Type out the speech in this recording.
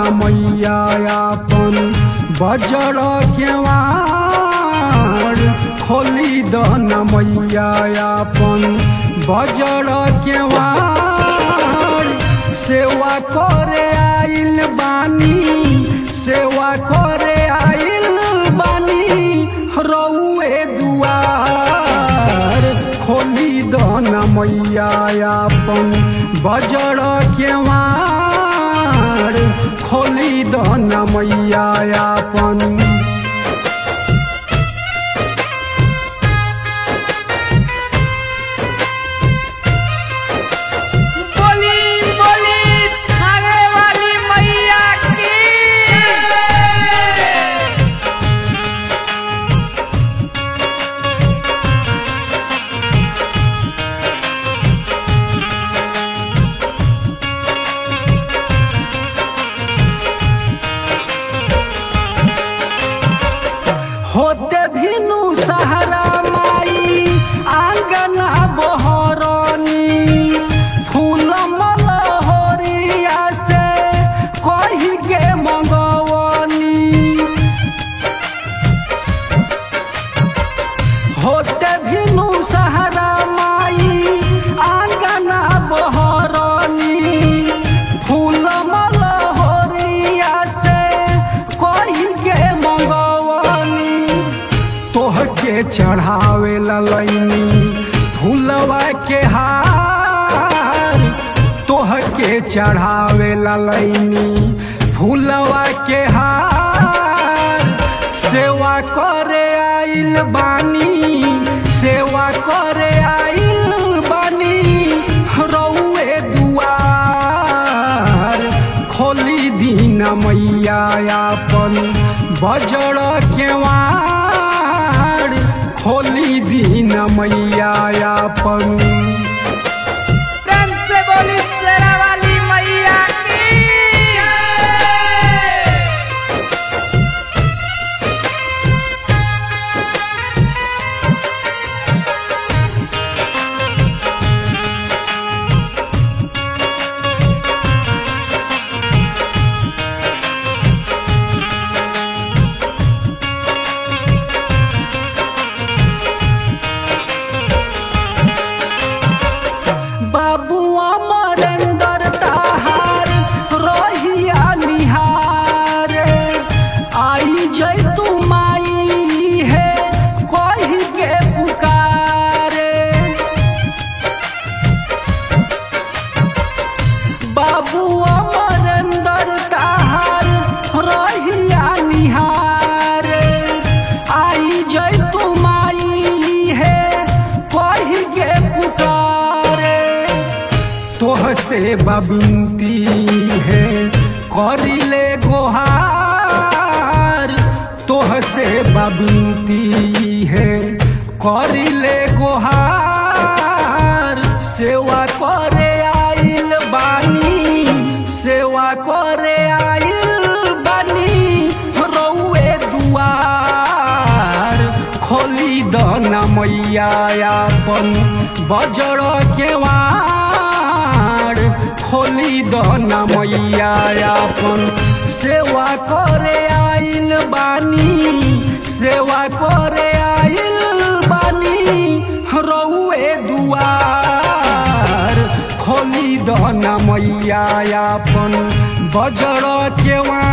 मैया अपन बजर केवाड़ खोली दन मैया अपन बजर केवाड़ सेवा करे आइल बानी सेवा करे आइल बानी रउए दुआर खोली दन मैया अपन बजर केवाड़ खोली दन मैया अपन बोली बोली थाने वाली मैया की होते भिनु सहारा माई आंगना बहरनी फूल मलहोरिया से कही के मंगवनी होते भिनु सहारा माई आंगना बहरनी फूल मलहोरिया से कही के मंगवनी तोहके चढ़ावे ललैनी फूलवा के हार तोहके चढ़ावे ललैनी फूलवा के हार सेवा करे आइल बानी सेवा करे आइल बानी रउए दुआर खोली दीन मैया अपन बजर केवाड़ खोली दीन मैया अपन प्रेम से बोली शेरा वाली मैया की बाबू अमरेंदर ताहार रोहिया निहारे आई जय तू माई है कही के पुकारे बाबू अमरेंदर ताहार रोहिया निहारे आई जय तू माई है कही के पुकारे तोह से बबिनती है करिले गोहार तोह से बबिनती है करिले गोहार सेवा करे आइल बानी सेवा करे आइल बानी रउए दुआर खोली दन मैया अपन बजर केवाड़ खोली दन मैया अपन सेवा करे आइल बानी सेवा करे आइल बानी रउए दुआर खोली दन मैया अपन बजर केवाड़